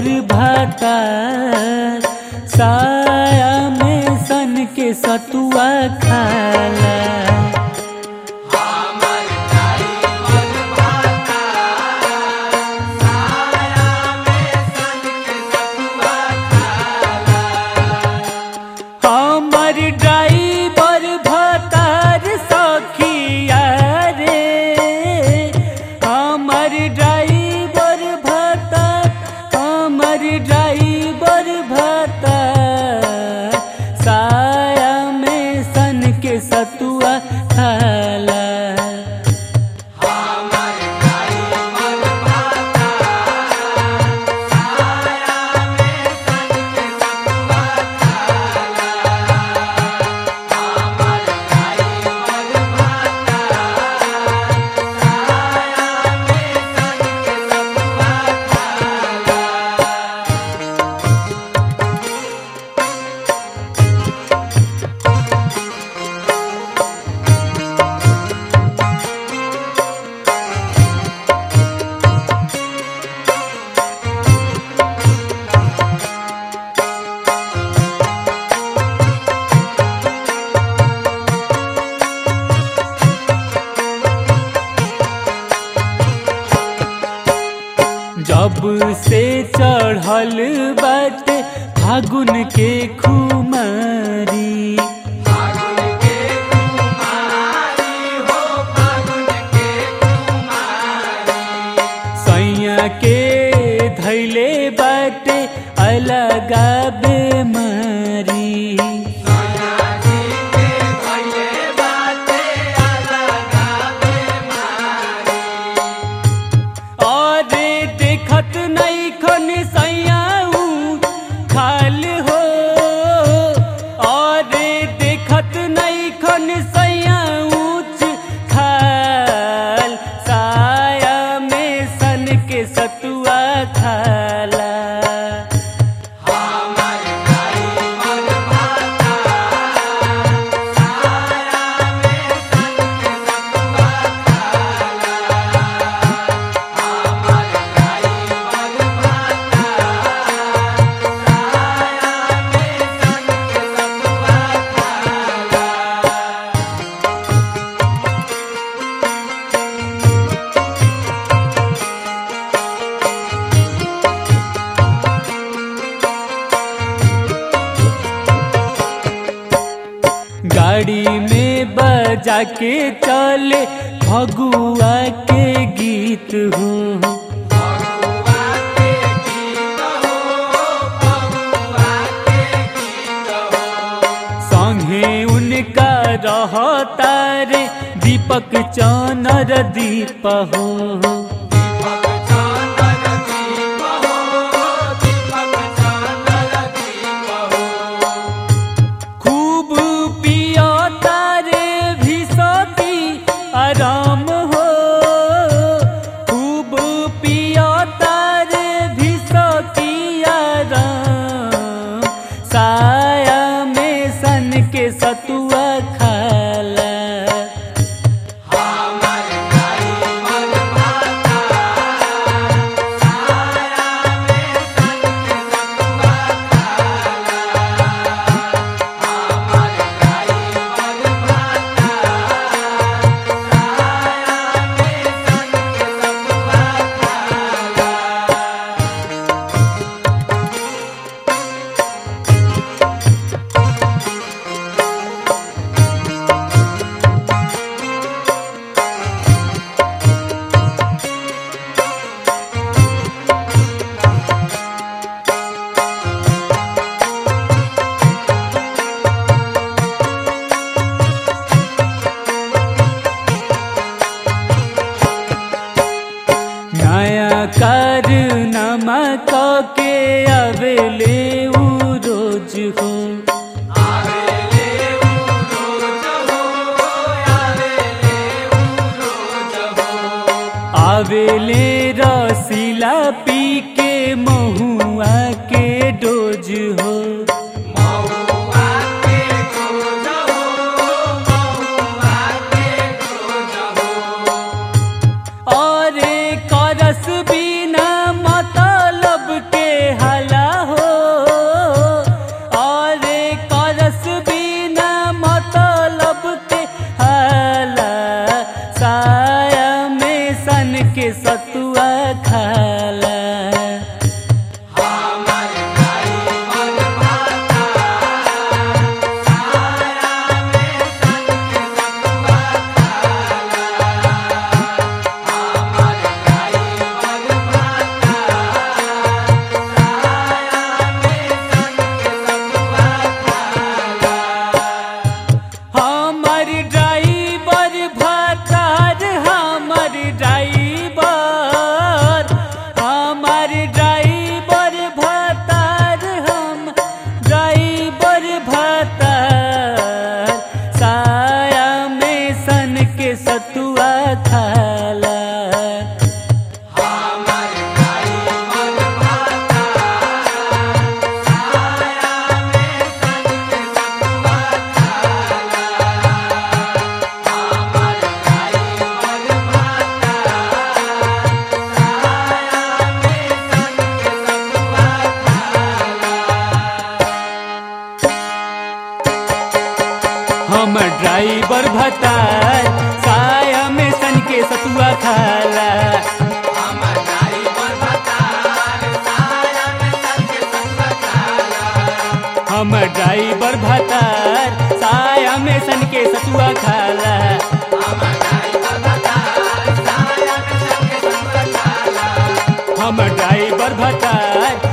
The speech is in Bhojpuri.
बर भाता साया में सन के सतुआ खाला हमर ड्राइवर भतार सखिया रे हमर ड्राइवर भतार हमर ड्राइवर भतार साया में सन के सतुआ खाला जब से चढ़ल बाटे फागुन के खुमारी सैया के धैले बाटे अलगा बेमारी अरे देखत नहीं खन सैयाऊ खाल हो अरे देखत नहीं खन सैयाऊ खाल साया में सन के सतुआ खाला गाड़ी में बजा के चले फगुआ के गीत हो संगे उनका रहता रे दीपक चनर दीप हो खूब पिया तारे भी सती आराम हो खूब पिया तारे भी सती आराम साया में सन के सतुआ खाला नया कारनामा के अवेले उ रोज हो आवेले रसीला पी के महुआ के डोज हो अरे करस बिना मतलब के हम ड्राइवर भतार साया में सन के सतुआ खाला हम ड्राइवर भतार